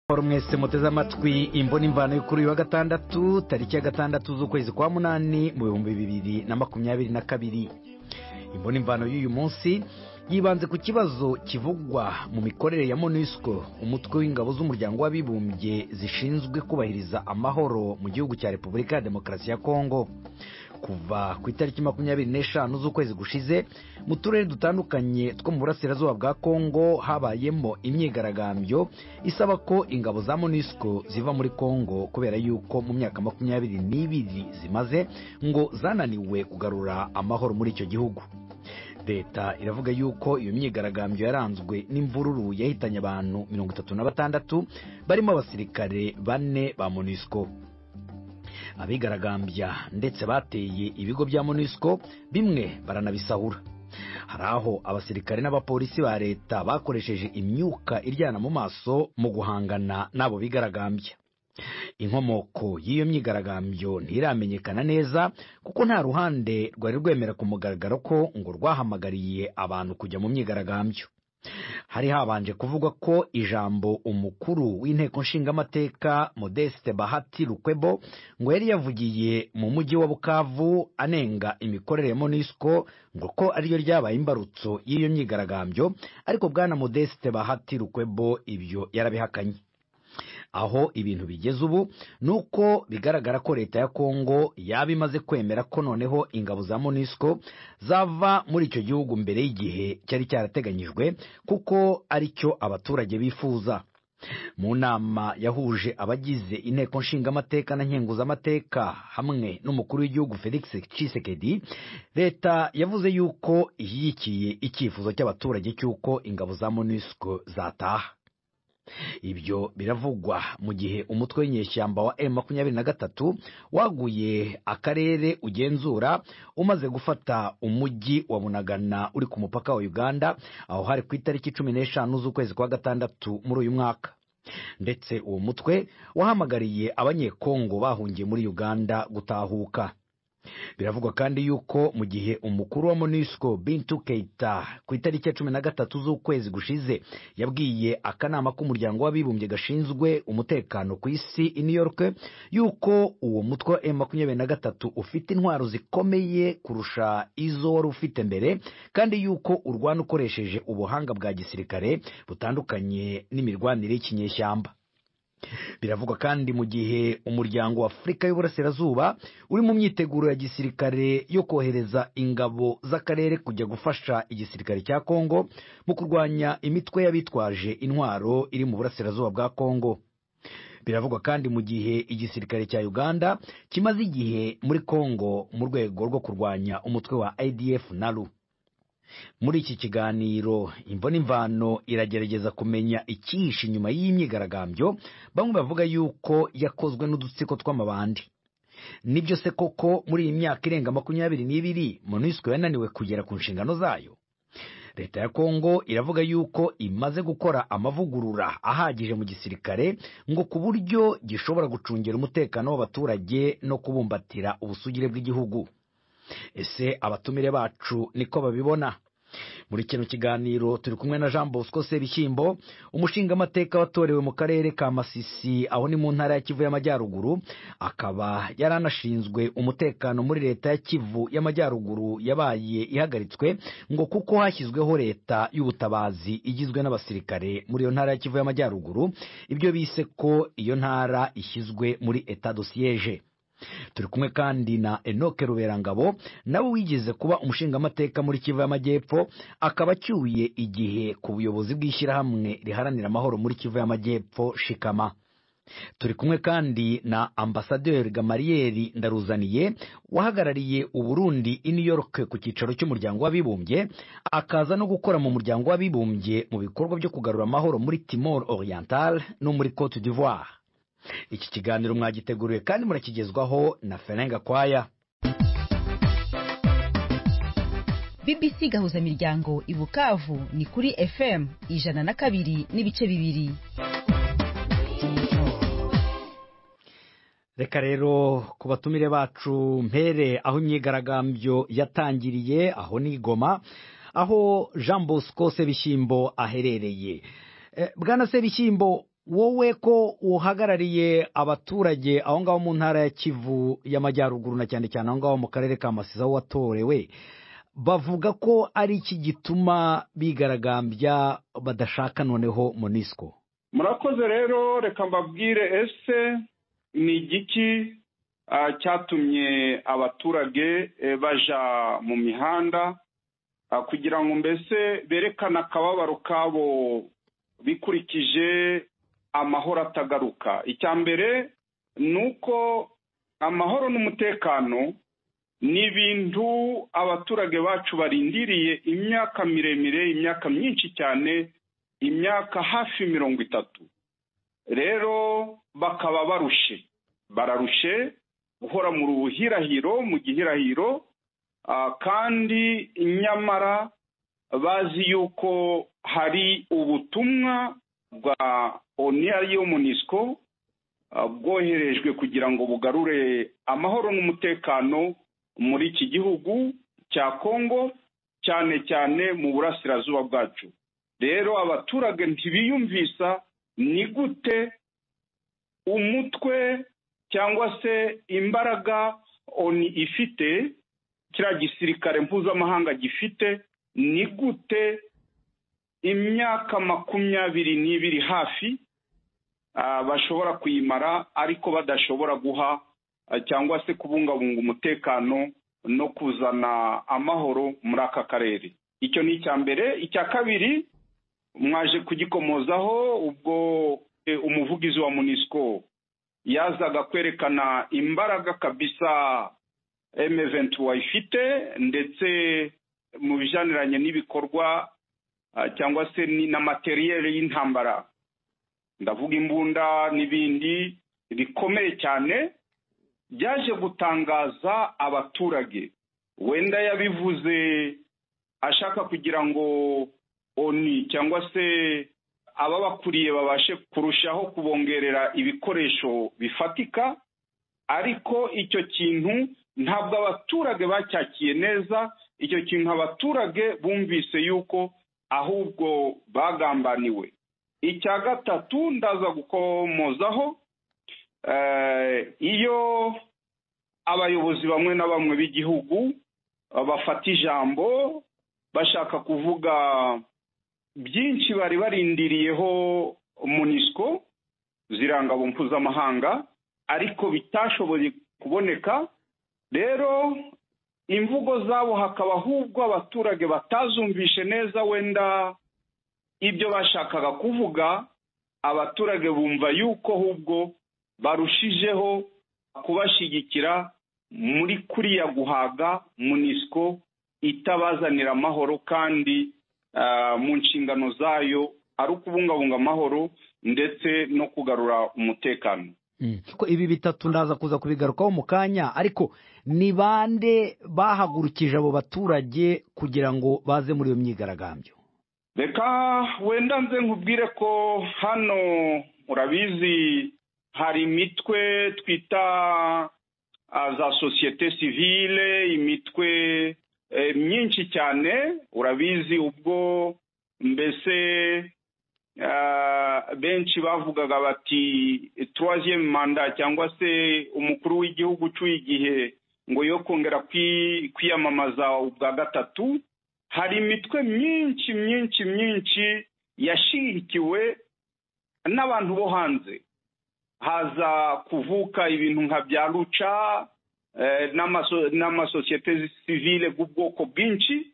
mwari mwese muteze amatwi imbona imvano kuri wa gatandatu tariki ya gatandatu z'ukwezi kwa munani mu bihumbi bibiri na makumyabiri na kabiri imbona imvano y'uyu munsi yibanze ku kibazo kivugwa mu mikorere ya monusco umutwe w'ingabo z'umuryango w'abibumbye zishinzwe kubahiriza amahoro mu gihugu cya repubulika ya demokarasi ya kongo kuva ku itariki makumyabiri n'eshanu z'ukwezi gushize mu turere dutandukanye two mu burasirazuba bwa kongo habayemo imyigaragambyo isaba ko ingabo za monusco ziva muri kongo kubera yuko mu myaka makumyabiri n'ibiri zimaze ngo zananiwe kugarura amahoro muri icyo gihugu leta iravuga yuko iyo myigaragambyo yaranzwe n'imvururu yahitanye abantu mirongo itatu na batandatu barimo abasirikare bane ba monusco abigaragambya ndetse bateye ibigo bya monusco bimwe baranabisahura hari aho abasirikare n'abapolisi ba leta bakoresheje imyuka iryana mu maso mu guhangana n'abo bigaragambya inkomoko y'iyo myigaragambyo ntiramenyekana neza kuko nta ruhande rwari rwemera ku mugaragaro ko ngo rwahamagariye abantu kujya mu myigaragambyo hari habanje kuvugwa ko ijambo umukuru w'inteko nshingamateka modeste bahati rukwebo ngo yari yavugiye mu mujyi wa bukavu anenga imikorere ya monisco ngo ko ariryo ryabaye imbarutso y'iyo myigaragambyo ariko bwana modeste bahati rukwebo ibyo yarabihakanye aho ibintu bigeze ubu ni uko bigaragara ko leta ya kongo yaba imaze kwemera ko noneho ingabo za monusco zava muri icyo gihugu mbere y'igihe cyari cyarateganyijwe kuko ari cyo abaturage bifuza mu nama yahuje abagize inteko nshingamateka na nkenguzamateka hamwe n'umukuru w'igihugu felix cisekedi leta yavuze yuko ishyigikiye icyifuzo cy'abaturage cy'uko ingabo za monusco zataha ibyo biravugwa mu gihe umutwe w'inyeshyamba wa m makumyabiri na gatatu waguye akarere ugenzura umaze gufata umujyi wa bunagana uri ku mupaka wa uganda aho hari ku itariki cumi n'eshanu z'ukwezi kwa gatandatu muri uyu mwaka ndetse uwo mutwe wahamagariye abanyekongo bahungiye muri uganda gutahuka biravugwa kandi yuko mu gihe umukuru wa monusco bintu keita ku itariki ya cumi na gatatu z'ukwezi gushize yabwiye akanama k'umuryango w'abibumbye gashinzwe umutekano ku isi i new york yuko uwo mutwe wa makumyabiri na gatatu ufite intwaro zikomeye kurusha izo wari ufite mbere kandi yuko urwana ukoresheje ubuhanga bwa gisirikare butandukanye n'imirwanire y'ikinyeshyamba biravugwa kandi mu gihe umuryango w'afurika y'uburasirazuba uri mu myiteguro ya gisirikare yo kohereza ingabo z'akarere kujya gufasha igisirikare cya kongo mu kurwanya imitwe y'abitwaje intwaro iri mu burasirazuba bwa kongo biravugwa kandi mu gihe igisirikare cya uganda kimaze igihe muri kongo mu rwego rwo kurwanya umutwe wa idf nalu muri iki kiganiro imvuna imvano iragerageza kumenya icyihishe inyuma y'imyigaragambyo bamwe bavuga yuko yakozwe n'udutsiko tw'amabandi nibyo se koko muri iyi myaka irenga makumyabiri n'ibiri monusco yananiwe kugera ku nshingano zayo leta ya kongo iravuga yuko imaze gukora amavugurura ahagije mu gisirikare ngo ku buryo gishobora gucungira umutekano w'abaturage no kubumbatira ubusugire bw'igihugu ese abatumire bacu niko babibona muri kino kiganiro turi kumwe na jean bosco sebishyimbo umushingamateka watorewe mu karere ka masisi aho ni mu ntara ya kivu y'amajyaruguru akaba yari anashinzwe umutekano muri leta ya kivu y'amajyaruguru yabaye ihagaritswe ngo kuko hashyizweho leta y'ubutabazi igizwe n'abasirikare muri iyo ntara ya kivu y'amajyaruguru ibyo bise ko iyo ntara ishyizwe muri eta dosiyeje turi kumwe kandi na enoke ruberangabo nawe wigeze kuba umushingamateka muri kivu y'amajyepfo akaba acyuye igihe ku buyobozi bw'ishyirahamwe riharanira amahoro muri kivu y'amajyepfo shikama turi kumwe kandi na ambasaderi gamariyeri ndaruzaniye wahagarariye uburundi i new york ku cyicaro cy'umuryango w'abibumbye akaza no gukora mu muryango w'abibumbye mu bikorwa byo kugarura amahoro muri timor oriental no muri cote d'ivoire iki kiganiro mwagiteguriwe kandi murakigezwaho na ferenga kwaya bbc gahuza miryango i bukavu ni kuri fm ijana na kabiri n'ibice bibiri reka rero ku batumire bacu mpere aho imyigaragambyo yatangiriye aho ni igoma aho jean bosco sebishyimbo aherereye bwana sebishyimbo wowe ko uhagarariye abaturage aho ngaho mu ntara ya kivu y'amajyaruguru na cyane cyane aho ngaho mu karere ka masiza aho watorewe bavuga ko ari iki gituma bigaragambya badashaka noneho monisco murakoze rero reka mbabwire ese ni igiki cyatumye abaturage baja mu mihanda kugira ngo mbese berekane akababaro kabo bikurikije amahoro atagaruka icya mbere ni uko amahoro n'umutekano ni ibintu abaturage bacu barindiriye imyaka miremire imyaka myinshi cyane imyaka hafi mirongo itatu rero bakaba barushe bararushe guhora mu buhirahiro mu gihirahiro kandi nyamara bazi yuko hari ubutumwa bwa oniya yo munisiko bwoherejwe kugira ngo bugarure amahoro n'umutekano muri iki gihugu cya kongo cyane cyane mu burasirazuba bwacu rero abaturage ntibiyumvisa ni gute umutwe cyangwa se imbaraga oni ifite kiriya gisirikare mpuzamahanga gifite ni gute imyaka makumyabiri n'ibiri hafi bashobora kuyimara ariko badashobora guha cyangwa se kubungabunga umutekano no kuzana amahoro muri aka karere icyo ni icya mbere icya kabiri mwaje kugikomozaho ubwo umuvugizi wa munisiko yazaga kwerekana imbaraga kabisa emeventuwa ifite ndetse mu bijaniranye n'ibikorwa cyangwa se na materiyeri y'intambara ndavuga imbunda n'ibindi bikomeye cyane byaje gutangaza abaturage wenda yabivuze ashaka kugira ngo oni cyangwa se ababakuriye babashe kurushaho kubongerera ibikoresho bifatika ariko icyo kintu ntabwo abaturage bacyakiye neza icyo kintu abaturage bumvise yuko ahubwo bagambaniwe icya gatatu ndaza gukomozaho iyo abayobozi bamwe na bamwe b'igihugu bafata ijambo bashaka kuvuga byinshi bari barindiriyeho munisiko zirangabo mpuzamahanga ariko bitashoboye kuboneka rero imvugo zabo hakaba ahubwo abaturage batazumvishe neza wenda ibyo bashakaga kuvuga abaturage bumva yuko ahubwo barushijeho kubashyigikira muri kuriya guhaga munisiko itabazanira amahoro kandi mu nshingano zayo ari ukubungabunga amahoro ndetse no kugarura umutekano ko ibi bitatu ndaza kuza kubigarukaho mu kanya ariko ni bande bahagurukije abo baturage kugira ngo baze muri iyo myigaragambyo reka wenda nze nkubwire ko hano urabizi hari imitwe twita za sosiyete sivile imitwe myinshi cyane urabizi ubwo mbese benshi bavugaga bati tuwaziyemu manda cyangwa se umukuru w'igihugu ucyuye igihe ngo yo kongera kwiyamamaza ubwa gatatu hari imitwe myinshi myinshi myinshi yashirikiwe n'abantu bo hanze haza kuvuka ibintu nka bya ruca n'amasosiyete sivile bw'ubwoko bwinshi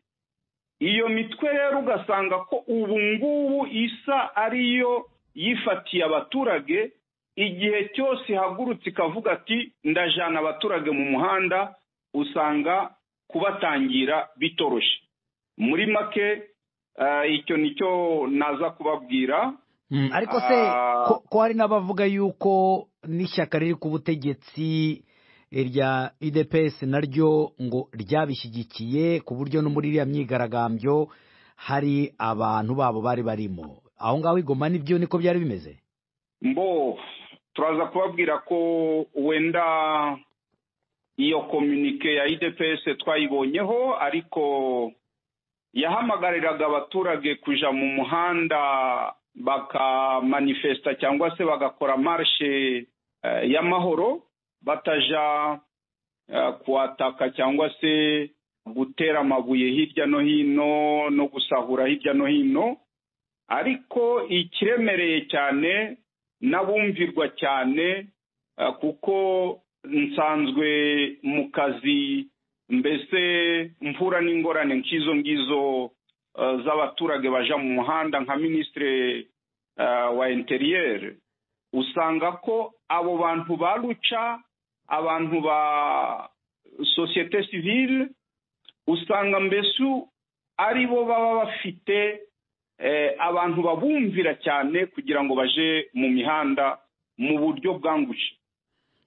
iyo mitwe rero ugasanga ko ubu ngubu isa ariyo yifatiye abaturage igihe cyose ihagurutse ikavuga ati ndajana abaturage mu muhanda usanga kubatangira bitoroshe muri make icyo nicyo naza kubabwira ariko se ko hari n'abavuga yuko n'ishyaka riri ku butegetsi irya idps naryo ngo ryabishyigikiye ku buryo no muri iriya myigaragambyo hari abantu babo bari barimo aho ngaho igoma nibyo niko byari bimeze mbo turaza kubabwira ko wenda iyo komunike ya idps twayibonyeho ariko yahamagariraga abaturage kujya mu muhanda bakamanifesta cyangwa se bagakora marishe y'amahoro bataja kuhataka cyangwa se gutera amabuye hirya no hino no gusahura hirya no hino ariko ikiremereye cyane n'abumvirwa cyane kuko nsanzwe mu kazi mbese mvura n'ingorane nk'izo ngizo z'abaturage baja mu muhanda nka minisitiri wa interiyeri usanga ko abo bantu ba ruca abantu ba sosiyete sivile usanga mbese ari bo baba bafite abantu babumvira cyane kugira ngo baje mu mihanda mu buryo bwanguje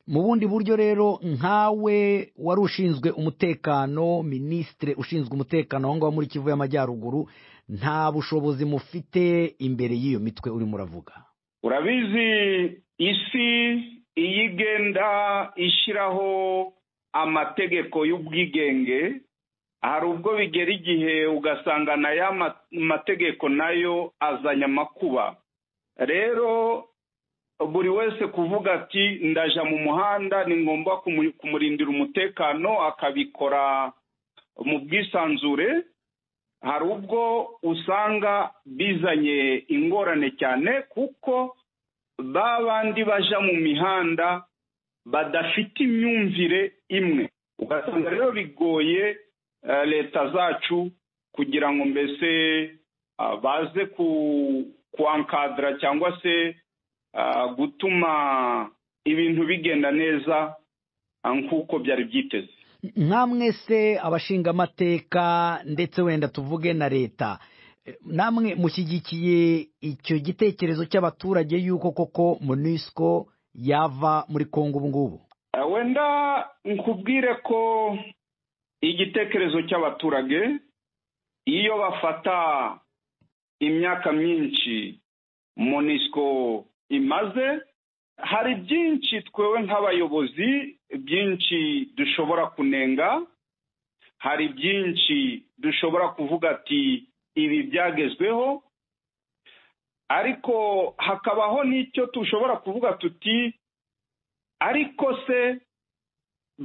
mu bundi buryo rero nkawe wari ushinzwe umutekano minisitire ushinzwe umutekano aho ngaho muri kivu y'amajyaruguru nta bushobozi mufite imbere y'iyo mitwe urimo uravuga urabizi isi iyo igenda ishyiraho amategeko y'ubwigenge hari ubwo bigera igihe ugasanga na ya mategeko nayo azanye amakuba rero buri wese kuvuga ati ndaja mu muhanda ni ngombwa kumurindira umutekano akabikora mu bwisanzure hari ubwo usanga bizanye ingorane cyane kuko ba bandi baja mu mihanda badafite imyumvire imwe ugasanga rero bigoye leta zacu kugira ngo mbese baze kwankadira cyangwa se gutuma ibintu bigenda neza nk'uko byari byiteze namwe se abashingamateka ndetse wenda tuvuge na leta namwe mushyigikiye icyo gitekerezo cy'abaturage y'uko koko munisiko yava muri congo ubu ngubu wenda nkubwire ko igitekerezo cy'abaturage iyo bafata imyaka myinshi munisiko imaze hari byinshi twewe nk'abayobozi byinshi dushobora kunenga hari byinshi dushobora kuvuga ati ibi byagezweho ariko hakabaho n'icyo tushobora kuvuga tuti ariko se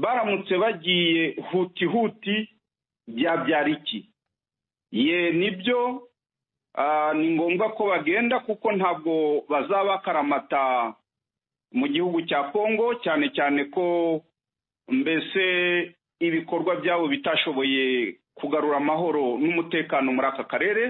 baramutse bagiye huti huti byabyara iki ye nibyo ni ngombwa ko bagenda kuko ntabwo bazaba bakaramata mu gihugu cya kongo cyane cyane ko mbese ibikorwa byabo bitashoboye kugarura amahoro n'umutekano muri aka karere